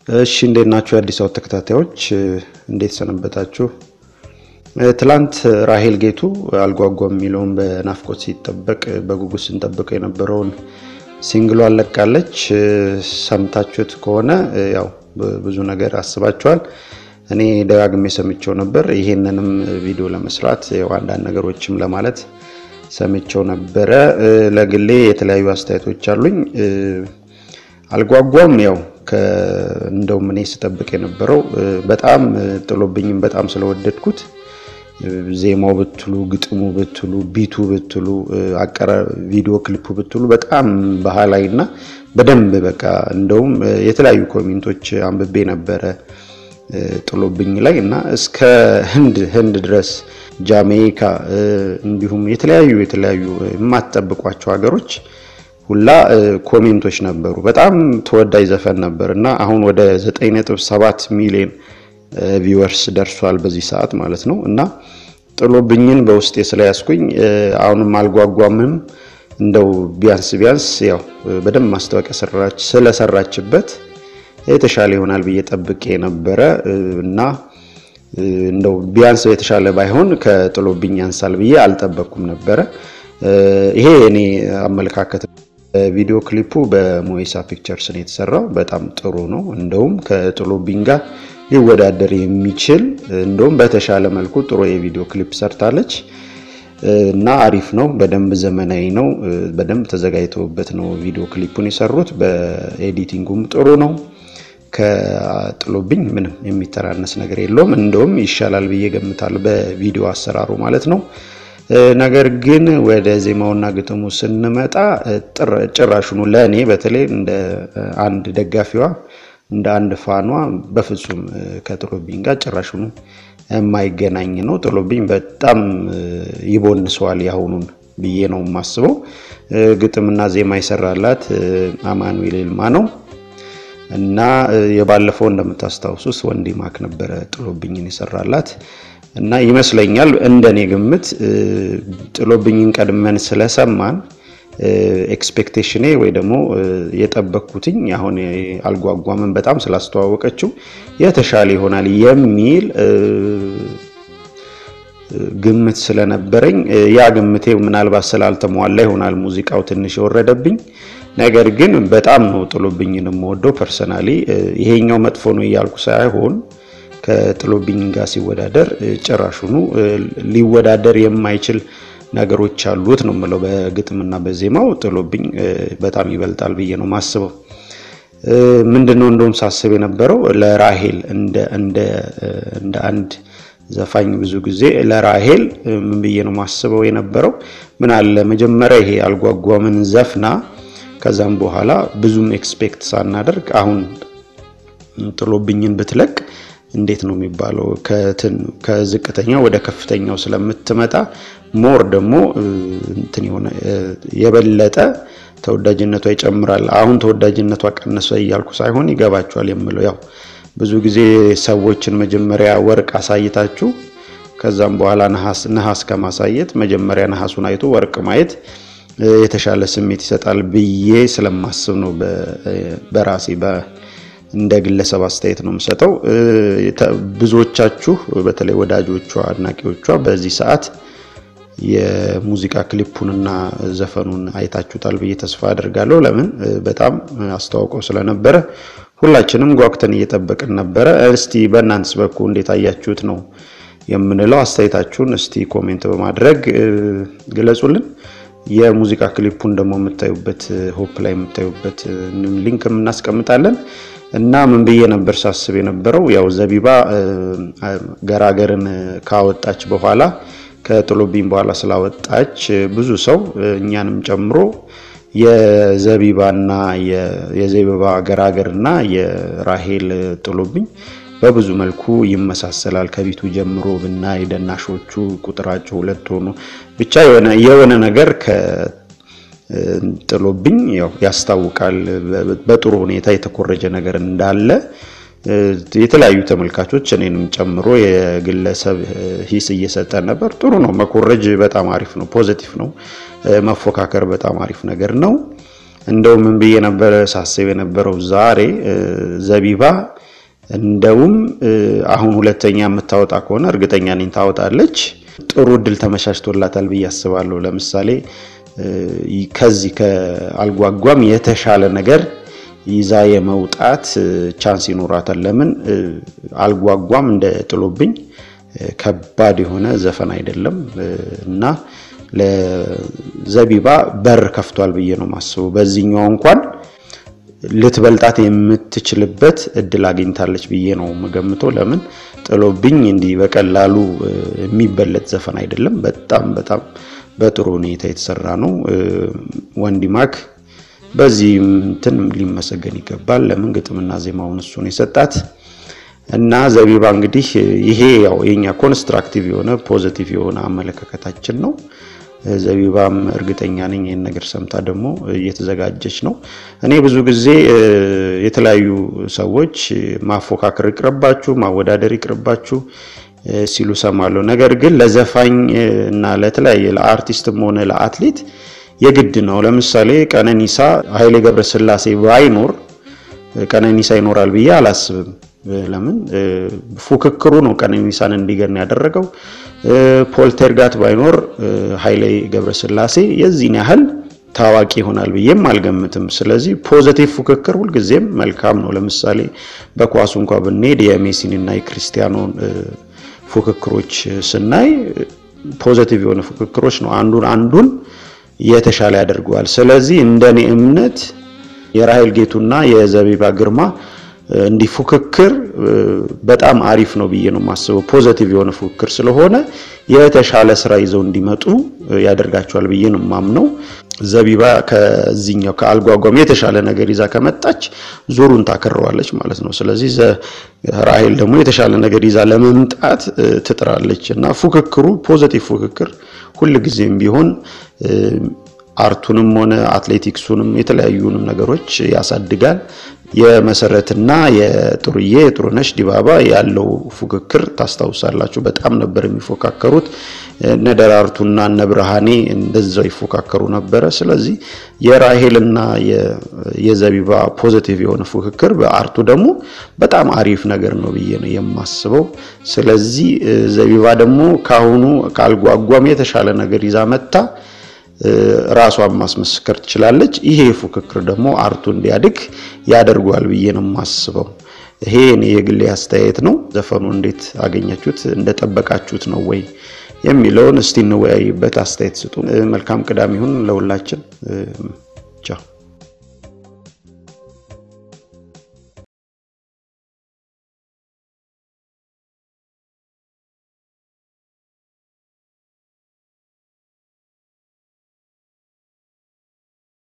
እሺ እንዴት ናችሁ? የአዲስ አበባ ተከታታዮች እንዴት ሰነበታችሁ? ትላንት ራሄል ጌቱ አልጓጓም የሚለውን በናፍቆት ሲጠበቅ በጉጉት ስንጠብቀው የነበረውን ሲንግሏ አለቃለች። ሰምታችሁት ከሆነ ያው ብዙ ነገር አስባችኋል። እኔ ደጋግሜ ሰምቼው ነበር። ይሄንንም ቪዲዮ ለመስራት ያው አንዳንድ ነገሮችም ለማለት ሰምቼው ነበረ። ለግሌ የተለያዩ አስተያየቶች አሉኝ። አልጓጓም ያው እንደውም እኔ ስጠብቅ የነበረው በጣም ጥሎብኝም በጣም ስለወደድኩት ዜማው ብትሉ ግጥሙ ብትሉ ቢቱ ብትሉ አቀራ ቪዲዮ ክሊፑ ብትሉ በጣም ባህላዊ እና በደንብ በቃ እንደውም የተለያዩ ኮሜንቶች አንብቤ ነበረ ጥሎብኝ ላይ እና እስከ ህንድ ህንድ ድረስ ጃሜይካ እንዲሁም የተለያዩ የተለያዩ የማትጠብቋቸው ሀገሮች ሁላ ኮሜንቶች ነበሩ። በጣም ተወዳጅ ዘፈን ነበር እና አሁን ወደ 9.7 ሚሊዮን ቪወርስ ደርሷል በዚህ ሰዓት ማለት ነው። እና ጥሎብኝን በውስጤ ስለያዝኩኝ አሁንም አልጓጓምም እንደው ቢያንስ ቢያንስ ያው በደንብ ማስታወቂያ ስለሰራችበት የተሻለ ይሆናል ብዬ ጠብቄ ነበረ እና እንደው ቢያንስ የተሻለ ባይሆን ከጥሎብኝ ያንሳል ብዬ አልጠበቅኩም ነበረ። ይሄ እኔ አመለካከት ቪዲዮ ክሊፑ በሞይሳ ፒክቸርስ ነው የተሰራው። በጣም ጥሩ ነው። እንደውም ከጥሎብኝ ጋር ሊወዳደር የሚችል እንደውም በተሻለ መልኩ ጥሩ የቪዲዮ ክሊፕ ሰርታለች እና አሪፍ ነው። በደንብ ዘመናዊ ነው። በደንብ ተዘጋጅተውበት ነው ቪዲዮ ክሊፑን የሰሩት። በኤዲቲንጉም ጥሩ ነው። ከጥሎብኝ ምንም የሚተራነስ ነገር የለውም። እንደውም ይሻላል ብዬ ገምታለሁ በቪዲዮ አሰራሩ ማለት ነው። ነገር ግን ወደ ዜማውና ግጥሙ ስንመጣ ጭራሹኑ ለእኔ በተለይ እንደ አንድ ደጋፊዋ እንደ አንድ ፋኗ በፍጹም ከጥሎብኝ ጋር ጭራሹኑ የማይገናኝ ነው። ጥሎብኝ በጣም ይቦንሰዋል ያሁኑን ብዬ ነው የማስበው። ግጥምና ዜማ ይሰራላት አማኑኤል ይልማ ነው እና የባለፈው እንደምታስታውሱት ወንዲ ማክ ነበረ ጥሎብኝን የሰራላት እና ይመስለኛል እንደኔ ግምት ጥሎብኝን ቀድመን ስለሰማን ኤክስፔክቴሽኔ ወይ ደግሞ የጠበቅኩትኝ አሁን አልጓጓምን በጣም ስላስተዋወቀችው የተሻለ ይሆናል የሚል ግምት ስለነበረኝ ያ ግምቴ ምናልባት ስላልተሟላ ይሆናል ሙዚቃው ትንሽ የወረደብኝ። ነገር ግን በጣም ነው ጥሎብኝን የምወደው ፐርሰናሊ። ይሄኛው መጥፎ ነው እያልኩ ሳይሆን ከጥሎብኝ ጋር ሲወዳደር ጭራሹኑ ሊወዳደር የማይችል ነገሮች አሉት ነው የምለው። በግጥምና በዜማው ጥሎብኝ በጣም ይበልጣል ብዬ ነው ማስበው። ምንድነው እንደውም ሳስብ የነበረው ለራሄል እንደ አንድ ዘፋኝ ብዙ ጊዜ ለራሄል ምን ብዬ ነው ማስበው የነበረው ምን አለ መጀመሪያ ይሄ አልጓጓምን ዘፍና ከዛም በኋላ ብዙም ኤክስፔክት ሳናደርግ አሁን ጥሎብኝን ብትለቅ እንዴት ነው የሚባለው ከዝቅተኛው ወደ ከፍተኛው ስለምትመጣ ሞር ደግሞ እንትን የሆነ የበለጠ ተወዳጅነቷ ይጨምራል። አሁን ተወዳጅነቷ ቀነሰ እያልኩ ሳይሆን ይገባችኋል የምለው ያው ብዙ ጊዜ ሰዎችን መጀመሪያ ወርቅ አሳይታችሁ ከዛም በኋላ ነሐስ ከማሳየት መጀመሪያ ነሐሱን አይቶ ወርቅ ማየት የተሻለ ስሜት ይሰጣል ብዬ ስለማስብ ነው በራሴ እንደ ግለሰብ አስተያየት ነው የምሰጠው። ብዙዎቻችሁ በተለይ ወዳጆቿ፣ አድናቂዎቿ በዚህ ሰዓት የሙዚቃ ክሊፑንና ዘፈኑን አይታችሁታል ብዬ ተስፋ አድርጋለሁ። ለምን በጣም አስተዋውቀው ስለነበረ ሁላችንም ጓጉተን እየጠበቅን ነበረ። እስቲ በእናንተስ በኩል እንዴት አያችሁት ነው የምንለው። አስተያየታችሁን እስቲ ኮሜንት በማድረግ ግለጹልን። የሙዚቃ ክሊፑን ደግሞ የምታዩበት ሆፕ ላይ የምታዩበት ሊንክ እናስቀምጣለን። እና ምን ብዬ ነበር ሳስብ የነበረው ያው ዘቢባ ገራገርን ካወጣች በኋላ ከጥሎብኝ በኋላ ስላወጣች ብዙ ሰው እኛንም ጨምሮ የዘቢባና የዘቢባ ገራገርና የራሄል ጥሎብኝ በብዙ መልኩ ይመሳሰላል። ከቢቱ ጀምሮ ብናይ ደናሾቹ ቁጥራቸው ሁለት ሆኖ ብቻ የሆነ ነገር ጥሎብኝ ያው ያስታውቃል። በጥሩ ሁኔታ የተኮረጀ ነገር እንዳለ የተለያዩ ተመልካቾች እኔንም ጨምሮ የግለሰብ ሂስ እየሰጠን ነበር። ጥሩ ነው። መኮረጅ በጣም አሪፍ ነው፣ ፖዘቲቭ ነው። መፎካከር በጣም አሪፍ ነገር ነው። እንደው ምን ብዬ ነበረ ሳስብ የነበረው ዛሬ ዘቢባ እንደውም አሁን ሁለተኛ የምታወጣ ከሆነ እርግጠኛ ነኝ ታወጣለች። ጥሩ እድል ተመቻችቶላታል ብዬ አስባለሁ። ለምሳሌ ከዚህ ከአልጓጓም የተሻለ ነገር ይዛ የመውጣት ቻንስ ይኖራታል። ለምን አልጓጓም እንደ ጥሎብኝ ከባድ የሆነ ዘፈን አይደለም እና ለዘቢባ በር ከፍቷል ብዬ ነው የማስበው። በዚህኛው እንኳን ልትበልጣት የምትችልበት እድል አግኝታለች ብዬ ነው የምገምተው። ለምን ጥሎብኝ እንዲህ በቀላሉ የሚበለጥ ዘፈን አይደለም። በጣም በጣም በጥሩ ሁኔታ የተሰራ ነው። ወንዲማክ በዚህም እንትን ሊመሰገን ይገባል። ለምን ግጥምና ዜማውን እሱ ነው የሰጣት እና ዘቢባ እንግዲህ ይሄ ያው የኛ ኮንስትራክቲቭ የሆነ ፖዚቲቭ የሆነ አመለካከታችን ነው። ዘቢባም እርግጠኛ ነኝ ይህን ነገር ሰምታ ደግሞ እየተዘጋጀች ነው። እኔ ብዙ ጊዜ የተለያዩ ሰዎች ማፎካከር ይቅርባችሁ፣ ማወዳደር ይቅርባችሁ ሲሉ ሰማለሁ። ነገር ግን ለዘፋኝ እና ለተለያየ ለአርቲስትም ሆነ ለአትሌት የግድ ነው። ለምሳሌ ቀነኒሳ ኃይሌ ገብረስላሴ ባይኖር ቀነኒሳ ይኖራል ብዬ አላስብም። ለምን ፉክክሩ ነው ቀነኒሳን እንዲገን ያደረገው። ፖልተርጋት ባይኖር ኃይሌ ገብረስላሴ የዚህን ያህል ታዋቂ ይሆናል ብዬም አልገምትም። ስለዚህ ፖዘቲቭ ፉክክር ሁልጊዜም መልካም ነው። ለምሳሌ በኳሱ እንኳ ብንሄድ የሜሲን እና የክርስቲያኖን ፉክክሮች ስናይ ፖዘቲቭ የሆነ ፉክክሮች ነው። አንዱን አንዱን የተሻለ ያደርገዋል። ስለዚህ እንደኔ እምነት የራሄል ጌቱና የዘቢባ ግርማ እንዲህ ፉክክር በጣም አሪፍ ነው ብዬ ነው የማስበው። ፖዘቲቭ የሆነ ፉክክር ስለሆነ የተሻለ ስራ ይዘው እንዲመጡ ያደርጋቸዋል ብዬ ነው የማምነው። ዘቢባ ከዚህኛው ከአልጓጓም የተሻለ ነገር ይዛ ከመጣች ዙሩን ታከረዋለች ማለት ነው። ስለዚህ ራሄል ደግሞ የተሻለ ነገር ይዛ ለመምጣት ትጥራለች እና ፉክክሩ ፖዘቲቭ ፉክክር ሁልጊዜም ቢሆን አርቱንም ሆነ አትሌቲክሱንም የተለያዩንም ነገሮች ያሳድጋል። የመሰረትና የጥሩዬ የጥሩነሽ ዲባባ ያለው ፉክክር ታስታውሳላችሁ። በጣም ነበር የሚፎካከሩት። እነ ደራርቱና እነ ብርሃኔ እንደዛው ይፎካከሩ ነበረ። ስለዚህ የራሄልና የዘቢባ ፖዚቲቭ የሆነ ፉክክር፣ በአርቱ ደግሞ በጣም አሪፍ ነገር ነው ብዬ ነው የማስበው። ስለዚህ ዘቢባ ደግሞ ካሁኑ ካልጓጓም የተሻለ ነገር ይዛ መታ ራሷን ማስመስከር ትችላለች። ይሄ ፉክክር ደግሞ አርቱ እንዲያድግ ያደርጓል ብዬ ነው የማስበው። ይሄ እኔ የግሌ አስተያየት ነው። ዘፈኑ እንዴት አገኛችሁት? እንደጠበቃችሁት ነው ወይ የሚለውን እስቲ እንወያይበት፣ አስተያየት ስጡ። መልካም ቅዳሜ ይሁን ለሁላችን። ቻው